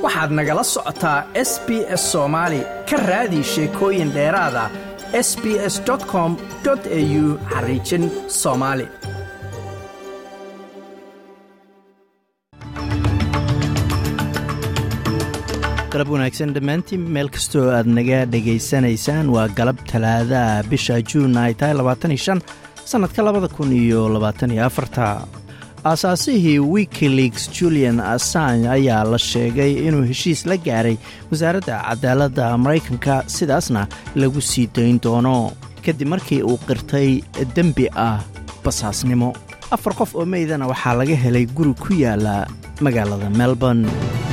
waxaad nagala socotaa s b s soomaali ka raadi sheekooyin dheeraada s b s com au xariijin soomaali galab wanaagsan dhammaantiin meel kastoo aad naga dhegaysanaysaan waa galab talaadaha bisha juun ay tahay labaatan iyo shan sannadka labada kun iyo labaatan iyo afarta aasaasihii wikileaks julian assange ayaa la sheegay inuu heshiis la gaaray wasaaradda cadaaladda maraykanka sidaasna lagu sii dayn doono kadib markii uu qirtay dembi ah basaasnimo afar qof oo meydana waxaa laga helay guri ku yaala magaalada melbourne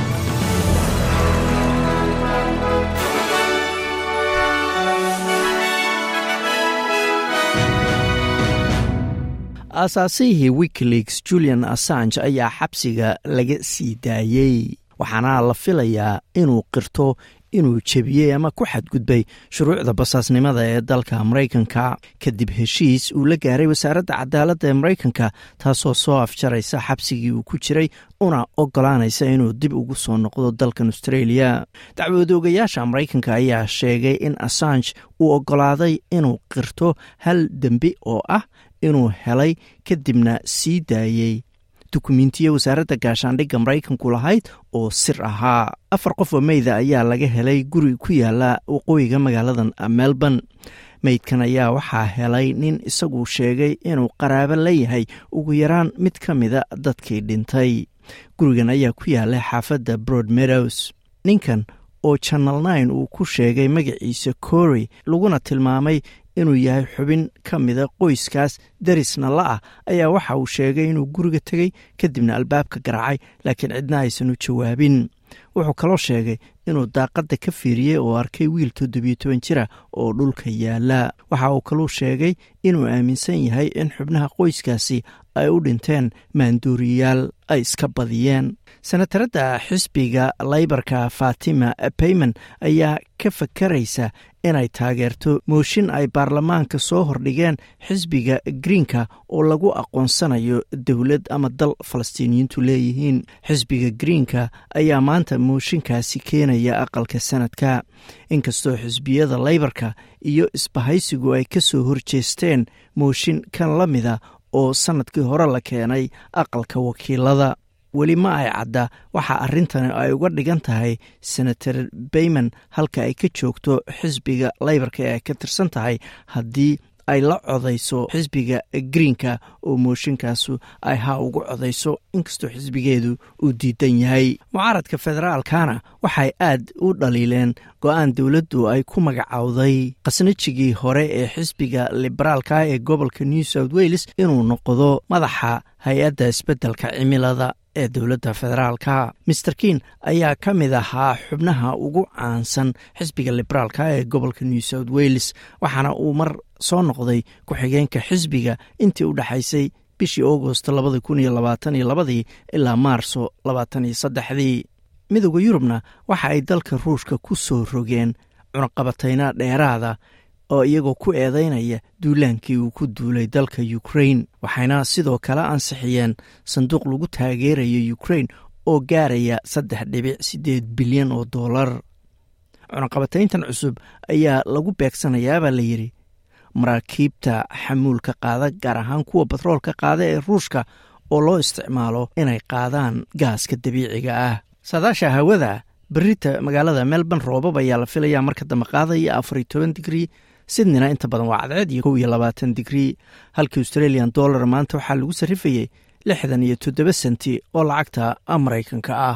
aasaasihii wikileaks julian assange ayaa xabsiga laga sii daayey waxaana la filayaa inuu qirto inuu jebiyey ama ku xadgudbay shuruucda basaasnimada ee dalka maraykanka kadib heshiis uu la gaaray wasaaradda cadaaladda ee maraykanka taasoo soo afjaraysa xabsigii uu ku jiray una ogolaanaysa inuu dib ugu soo noqdo dalkan australia dacwadoogayaasha maraykanka ayaa sheegay in assange uu ogolaaday inuu qirto hal dembi oo ah inuu helay kadibna sii daayey dukumentiya wasaaradda gaashaandhigga maraykanku lahayd oo sir ahaa afar qof oo meyda ayaa laga helay guri ku yaala waqooyiga magaaladan melbourne meydkan ayaa waxaa helay nin isagu sheegay inuu qaraabo la yahay ugu yaraan mid ka mida dadkii dhintay gurigan ayaa ku yaala xaafadda broad meadows ninkan oo channel nine uu ku sheegay magaciisa cory laguna tilmaamay inuu yahay xubin ka mida qoyskaas darisna la ah ayaa waxa uu sheegay inuu guriga tegey kadibna albaabka garaacay laakiin cidna aysan u jawaabin wuxuu kaloo sheegay inuu daaqadda ka fiiriyey oo arkay wiil toddobiyo toban jira oo dhulka yaala waxa uu kaluu sheegay inuu aaminsan yahay in xubnaha qoyskaasi ay u dhinteen maanduuriyaal ay iska badiyeen senataradda xisbiga laybarka fatima payman ayaa ka fakaraysa inay taageerto mooshin ay baarlamaanka soo hordhigeen xisbiga greenka oo lagu aqoonsanayo dowlad ama dal falastiiniyiintu leeyihiin xisbiga greenka ayaa maanta mooshinkaasi keenaya aqalka sanadka inkastoo xisbiyada laybarka iyo isbahaysigu ay ka soo horjeesteen mooshin kan la mida oo sannadkii hore la keenay aqalka wakiilada weli ma ay cadda waxa arrintani ay uga dhigan tahay senator bayman halka ay ka joogto xisbiga laybarka ee ay ka tirsan tahay haddii ay la codayso xisbiga greenka oo mooshinkaasu ay ha ugu codayso inkastoo xisbigeedu uu diidan yahay mucaaradka federaalkana waxay aad u dhaliileen go-aan dowladdu ay ku magacowday khasnajigii hore ee xisbiga liberaalka ee gobolka new south wales inuu noqdo madaxa hay-adda isbeddelka cimilada ee dowladda federaalka mister kin ayaa ka mid ahaa xubnaha ugu caansan xisbiga liberaalka ee gobolka new south wales waxaana uu mar soo noqday ku-xigeenka xisbiga intii u dhexaysay bishii augost labadi kun iyo labaatan iyo labadii ilaa maarso labaatan iyo saddexdii midooda yurubna waxa ay dalka ruushka ku soo rogeen cunaqabatayna dheeraada oo iyagoo ku eedeynaya duulaankii uu ku duulay dalka ukrain waxayna sidoo kale ansixiyeen sanduuq lagu taageerayo ukrain oo gaaraya saddex dhibic siddeed bilyan oo dollar cunaqabatayntan cusub ayaa lagu beegsanayaabaa la yidhi maraakiibta xamuulka qaada gaar ahaan kuwa batroolka qaada ee ruushka oo loo isticmaalo inay qaadaan gaaska dabiiciga ah saadaasha hawada berita magaalada melbourne roobab ayaa la filayaa marka dambe qaadaya afariyo toban digrii sidnina inta badan waa cadceed iyo kow iyo labaatan digrii halka australian dollar maanta waxaa lagu sarrifayey lixdan iyo toddoba senti oo lacagta maraykanka ah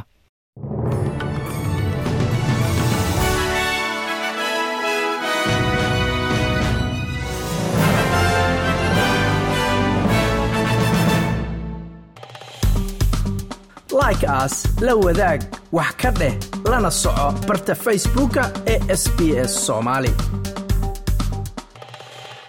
like aas la wadaag wax ka dheh lana soco barta facebooka ee sb s somaali